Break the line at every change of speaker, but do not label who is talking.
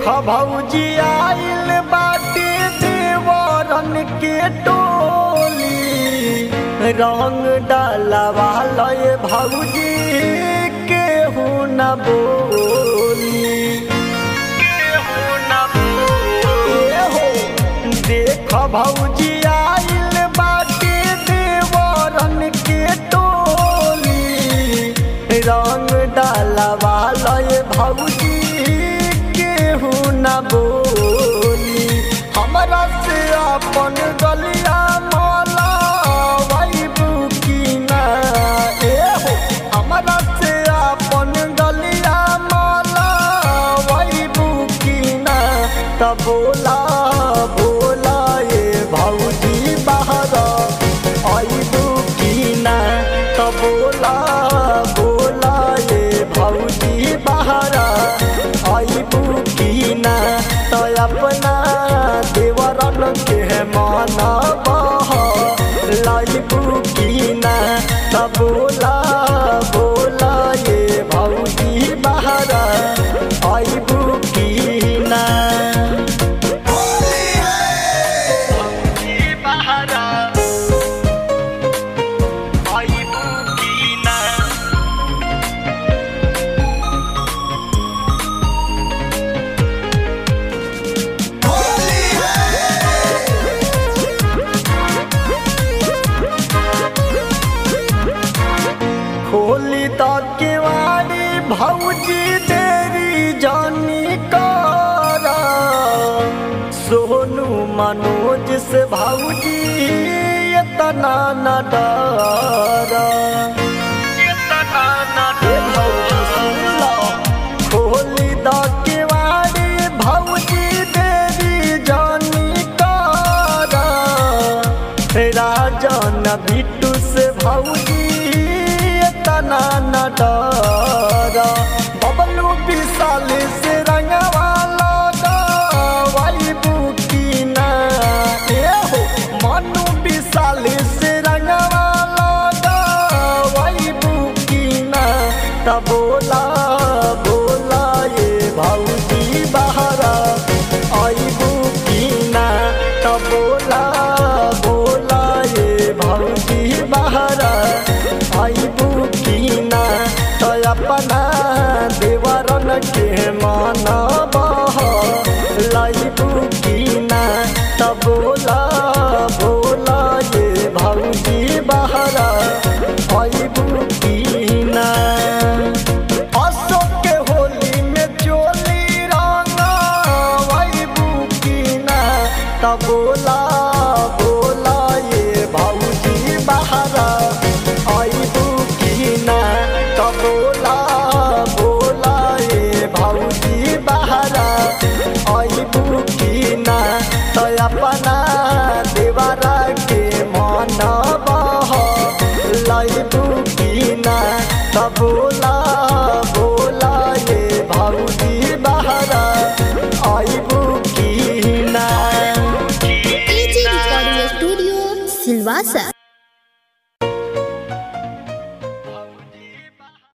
भौजी आइल बाटे देवरन के टोली रंग डालवा लय भौजी केहू न बोली केहू न बोली हो देख भौजी आइल बाटे देवरन के टोली रंग डालवा लय भौजी केहू न बोली हमरा से अपन गलिया माला वैबू की ना ए हो हमरा से अपन गलिया माला वैबू की ना त बोला बोला ये भौजी बाहर आइबू की ना त बोला बोला ये भौजी बाहर आइबू की ना त अपना देवरन के माना बह लाइबू की ना त बोला बोला ये भौजी बाहर आइबू की ना भौजी बाहर आइबू की ना खोली तो केवाड़ी भौजी तेरी जानी कारा सोनू मनोज से भौजी इतना न डरा इतना न डरा खोली तो केवाड़ी भौजी तेरी जानी कारा राजन बिट्टू से भौजी तना न डर बबलू विशाल से रंगवा लगा वाई बुकी ना ए हो मनु विशाल से रंगवा लगा वाई बुकी ना त बोला बोला ये भौजी बहरा आई बुकी ना त बोला बोला ये भौजी बहरा आइबू की ना तो अपना देवरन के माना बह लाइबू की ना तो बोला बोला ये भौजी बहरा आइबू की ना अशोक के होली में चोली रंगा आइबू की ना तो बोला बोला ये भौजी बहरा आइबू की ना तो बोला बोला ये भौजी बहरा आइबू की ना तो अपना देवरा के मन बह लाइबू की ना तो बोला बोला ये भौजी बहरा आइबू की ना
AG Recording Studio, Silvassa.